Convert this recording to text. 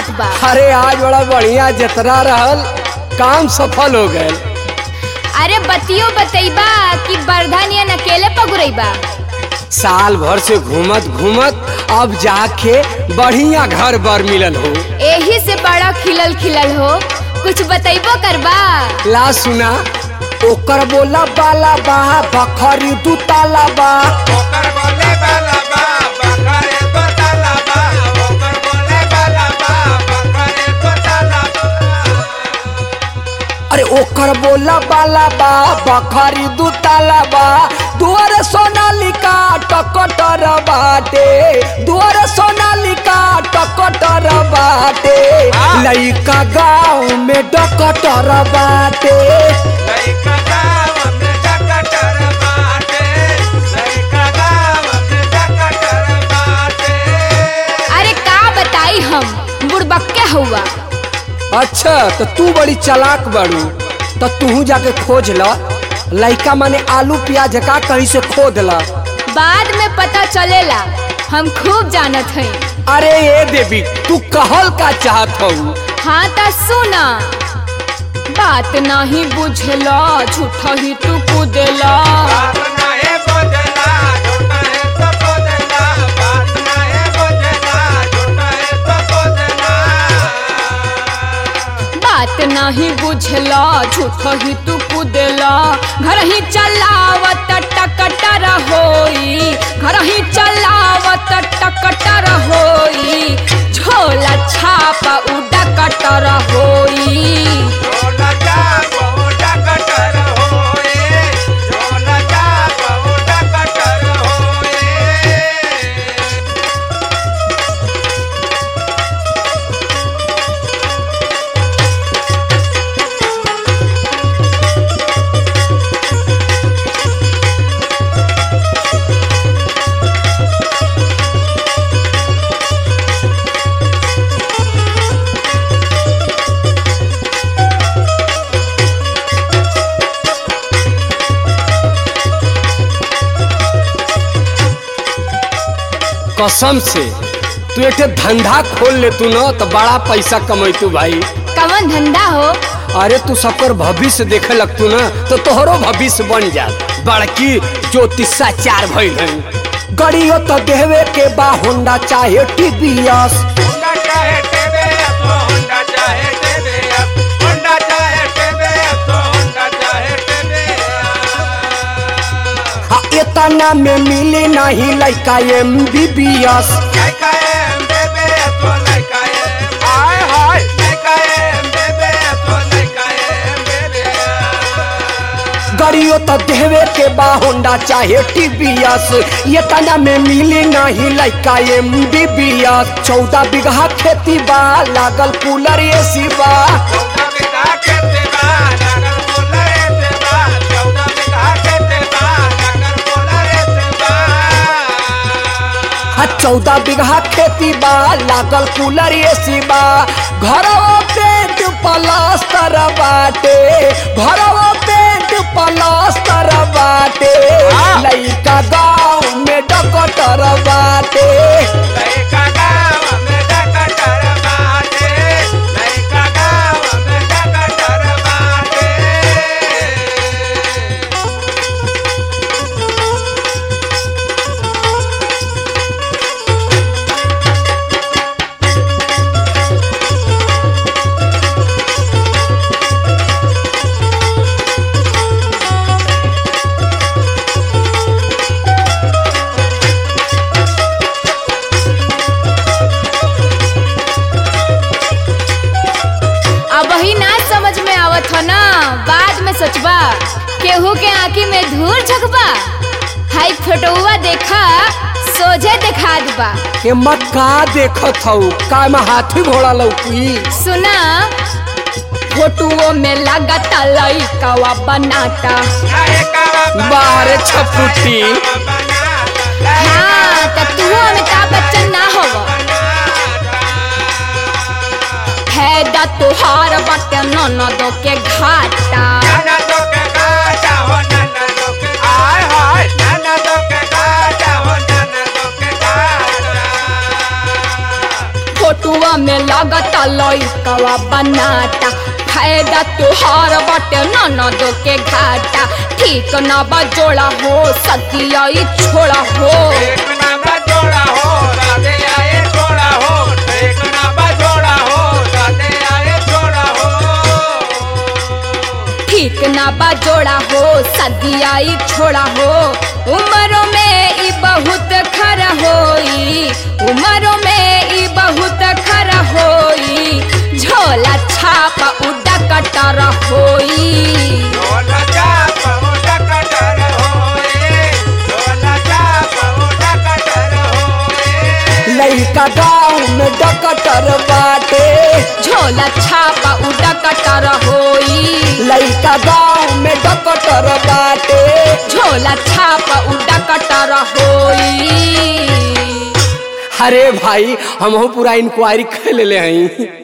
बात बा अरे आज बड़ा बढ़िया जतरा रहल काम सफल हो गए अरे बतियो बतैबा कि बरधानियन अकेले पगुरैबा साल भर से घूमत घूमत अब जाके बढ़िया घर बर मिलल हो एही से बड़ा खिलल खिलल हो कुछ बतैबो करबा ला सुना ओकर बोला बाला बा बखरी दू ताला बा ओकर बोले बाला बा बकरे तो ताला बा ओकर बोले बाला बा बकरे तो ताला बा अरे ओकर बोला बाला बा बखरी दू ताला बा दुआरे सोनालिका टकटर बाटे दुआरे सोनालिका टकटर बाटे लइका गाँव में डकटर बाटे लइका गाँव में डकटर बाटे लइका गाँव में डकटर बाटे अरे का बताई हम बुड़बक्के हुआ अच्छा तो तू बड़ी चालाक बाड़ू तो तू जाके खोज ल लइका माने आलू प्याज का कहीं से खोद ला बाद में पता चलेला हम खूब जानत हई अरे ये देवी तू कहल का चाहत हूँ हाँ त सुना बात नहीं बुझला झूठा ही तू कूदेला बात नाहे बोझला झूठा है तो बोझला बात नाहे बोझला झूठा है तो बोझला बात नहीं बुझला झूठा ही तू कूदेला घर ही चलावत टकटर होई घर ही चलावत टकटर होई झोला छापा उड़ा कटर होई झोला जा बहुटा कटर होए झोला जा बहुटा कटर होए कसम से तू एक ठे धंधा खोल ले तू न तो बड़ा पैसा कमैतू भाई कवन धंधा हो अरे तू सबकर भविष्य देखे लगतू न तो तोहरो भविष्य बन जा बड़की ज्योतिषा चार भइल है गड़ियो तो देवे के बा होंडा चाहे टीवीएस होंडा चाहे टेबे तो होंडा चाहे टेबे होंडा चाहे टेबे तो होंडा चाहे टेबे आ इतना में मिले नहीं लइका एम बी बी एस लइका एम बेबे तो लइका एम हाय हाय लइका एम बेबे तो लइका एम बेबे गड़ियो तो देवे के बा होंडा चाहे टीवीएस ये तना में मिली नहीं लइका एम बी बी एस चौदह बीघा खेती बा लागल कूलर एसी बा चौदह बीघा खेते बा नगर बोलरे से बा चौदह बीघा खेते बा नगर बोलरे से बा आ चौदह बीघा खेती बा लागल कूलर एसी बा घरवा पेंट पलास्तर बाटे घरवा पेंट पलास्तर बाटे लइका गाँव में डकटर बाटे लइका गाँव में डकटर बाटे लइका गाँव में डकटर बाटे अब ही ना समझ में आवत हो ना बाद में सोचबा केहू के आँखी में धूल झकबा हाई फोटोवा देखा सोझे देखा दबा के मक्का देखत हऊ का में हाथी घोड़ा लौकी सुना फोटुओ में लगता लइकावा बनाता बाहर छपुटी हाँ त तू अमिताभ बच्चन ना होव फायदा तुहार बाटे ननदो के घाटा फोटुआ में लागता लइकवा बनाता फायदा तुहार बटे ननद के घाटा ठीक ना बा जोड़ा हो सतिया ई छोड़ा हो एक ना बजोड़ा हो राधे आए छोड़ा हो एक ना बजोड़ा हो राधे आए छोड़ा हो ठीक ना बा जोड़ा हो सदिया ई छोड़ा हो उम्रों में ई बहुत खरा होई उम्रों में ई बहुत खरा होई झोला छापा उड़ा कटर होई ढोला चाप ओटा कटर होए ढोला चाप ओटा कटर होए लइका गाँव में डकटर बाटे झोला छापा उड़ा कटर होई लइका गाँव में डकटर बाटे झोला छापा उड़ा कटर होई अरे भाई हम पूरा इंक्वायरी कर ले हई